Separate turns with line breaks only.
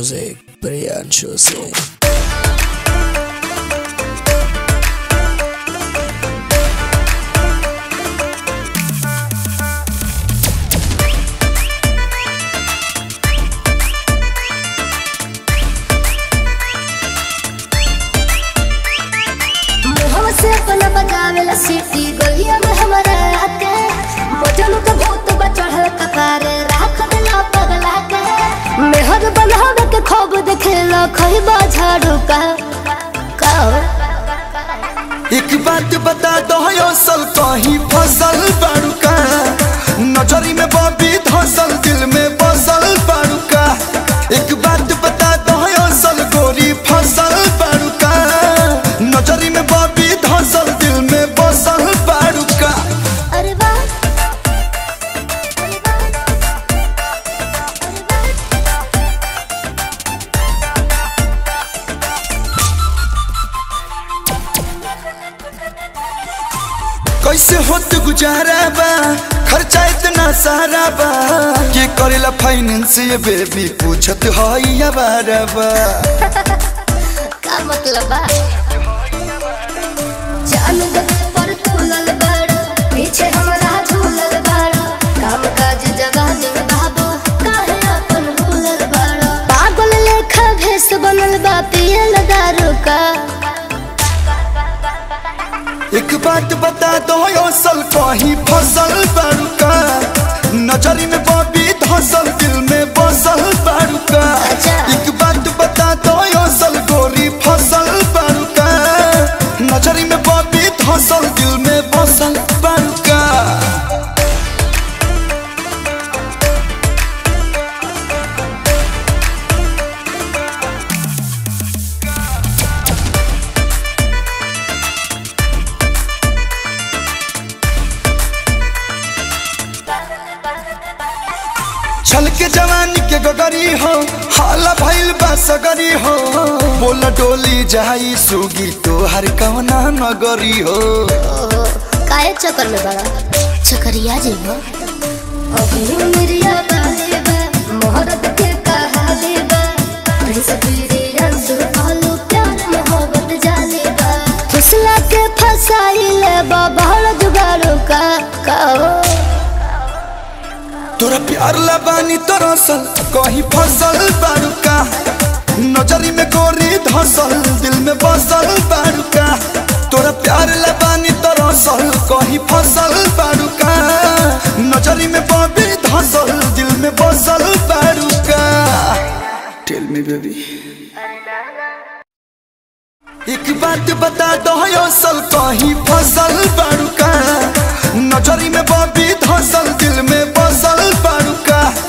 Music, Priyanshu Singh.
मुहवा से अपना बजावेला सीटी गलिया में हमारा आके बजन के भूत बचढ़ल कपारे राख देला पगला के मेहर बनावे के खूब देखेला खइबा झाड़ू का का
एक बात बता दो असल कहीं फसल बाड़ूका नजरी में बबी धसल दिल में बसल बाड़ूका एक बात बता दो असल गोरी फसल बाड़ूका नजरी में बबी धसल दिल में बसल बाड़ूका
अरे वाह अरे वाह
कैसे होत गुजारा बा खर्चा इतना सारा बा के करेला फाइनेंस ये बेबी पूछत हई बारा बा
का मतलब बा जान दे पर तुलल बड़ पीछे हमरा झूलल बड़ काम काज जवान बाबू काहे अपन भूलल बड़ पागल लेखा भेस बनल बा पियल दारू का
एक बात बता दो असल कहीं फसल बाड़ूका नजरी में बबी धसल दिल में बसल बाड़ूका
अच्छा।
एक बात बता दो असल गोरी फसल बाड़ूका नजरी में बबी धसल दिल में बसल बाड़ूका छल के जवानी के गगरी हो हाला भइल बा सगरी हो बोल डोली जाई सुगी तोहर कवना नगरी हो
ओहो काहे चक्कर में बड़ा चक्करिया जी हो अभी मेरिया बाले बा मोहरत के कहाले बा प्रिंस पीरी रंग आलू प्यार मोहब्बत जाले बा फुसला के फसाइले बा बहड़ जुगाड़ू का कहो
तोरा प्यार लबानी तोरा सल कहीं फसल बाड़ूका नजरी में गोरी धसल दिल में बसल बाड़ूका तोरा प्यार लबानी तोरा सल कहीं फसल बाड़ूका नजरी में बबी धसल दिल में बसल बाड़ूका टेल मी बेबी एक बात बता दो असल कहीं फसल बाड़ूका नजरी में बबी धसल दिल में बसल बाड़ूका